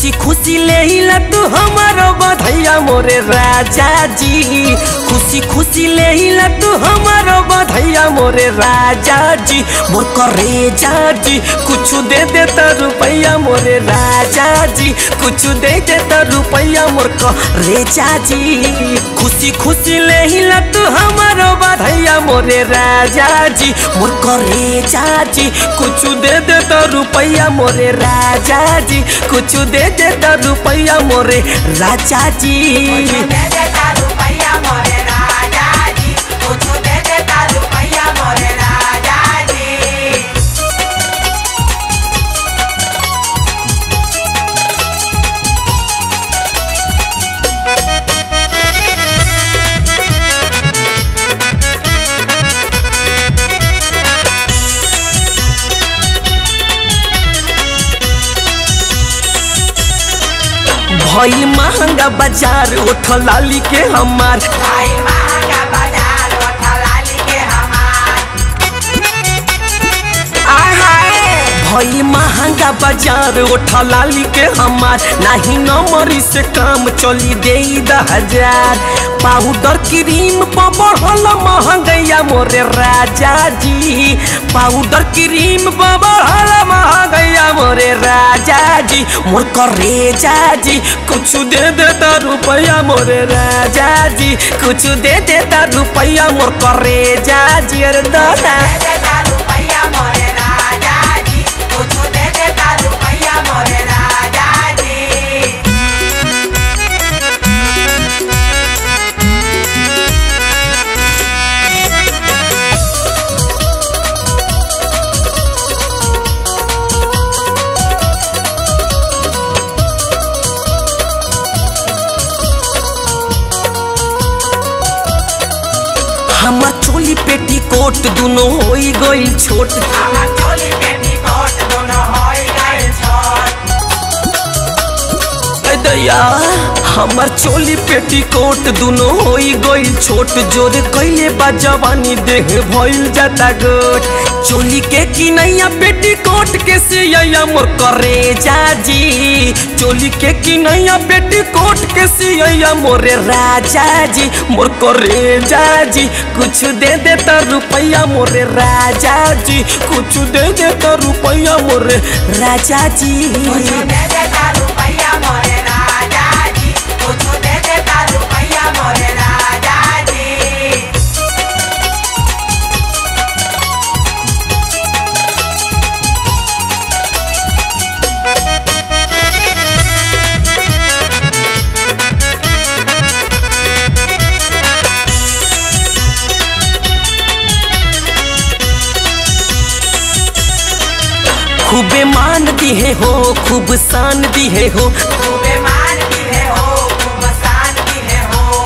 खुशी खुशी ले हिला तू हमारो बधैया मोरे राजा जी खुशी खुशी ले हिला तू हमारो बधैया मोरे राजा जी मोर करे जी कुछ दे दे तो रुपैया मोरे राजा जी कुछ दे दे तो रुपैया मोर करे जी खुशी खुशी ले हिला तू हमारो बधैया मोरे राजा जी मोर करे जी कुछ दे दे तो रुपैया मोरे राजा जी कुछ दे दे तो रुपैया मोरे राजा जी दे देता रुपैया मोरे राजा जी कुछ दे देता रुपैया मोरे राजा जी भई महंगा बाजार उठ लाली के हमार भाई महंगा बाजार उठा लाली के हमार भई महंगा बाजार उठ लाली के हमार नाही नमरी से काम चली दे हजार पाउडर क्रीम पर बढ़ल महंगैया मोरे राजा जी पाउडर क्रीम पर बढ़ल महंगैया मोरे राजा जी मोर करे जी कुछ दे देता रुपया मोरे राजा जी कुछ दे देता रुपया मोर करे जी अरे दादा दे देता रुपैया मोरे राजा जी कुछ दे देता रुपैया मोरे राजा जी हमर चोली पेटी कोट दुनो होई गइल छोट हमार चोली पेटी कोट दोनों होई गइल छोट ऐ दैया हमर चोली पेटी कोट दुनो होई गइल छोट जोर कइले बा जवानी देह भइल जाता गोट चोली के किनैया पेटी कोट के सिया मोर करे जाजी चोली के किनैया पेटी कोट के सिया मोरे राजा जी मोर करे जाजी कुछ दे दे तो रुपया मोरे राजा जी कुछ दे दे तो रुपया मोरे राजा जी कुछ दे देता रुपैया मोरे राजा जी कुछ दे देता रुपैया मोरे राजा जी खूबे मान दिए हो खूब शान दिए हो खूबे मान दिए हो खूब शान दिए हो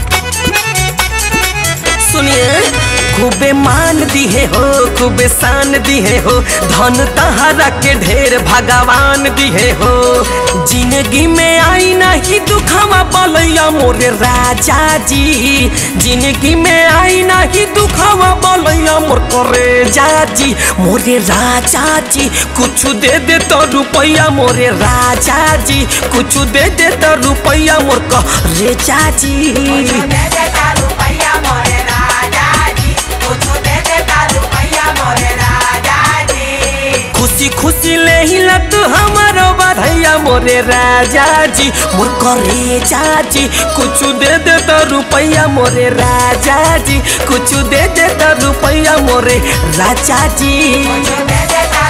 सुनिए खूबे मान दिए हो खूबे शान दिए हो धन तहरा के ढेर भगवान दिए हो जिंदगी में आई नहीं दुखवा बोलैया मोरे राजा जी जिंदगी में आई नहीं दुखवा बोलैया मोर करे जाजी मोरे राजा जी कुछ दे दे तो रुपया मोरे राजा जी कुछ दे दे तो रुपया मोर करे जाजी कुछ दे देता रुपैया मोरे राजा जी कुछ दे देता रुपैया मोरे राजा जी खुशी खुशी ले हिला तू हमारो बधैया मोरे राजा जी मोर करे जाजी कुछ दे दे तो रुपया मोरे राजा जी कुछ दे दे तो रुपया मोरे राजा जी कुछ दे देता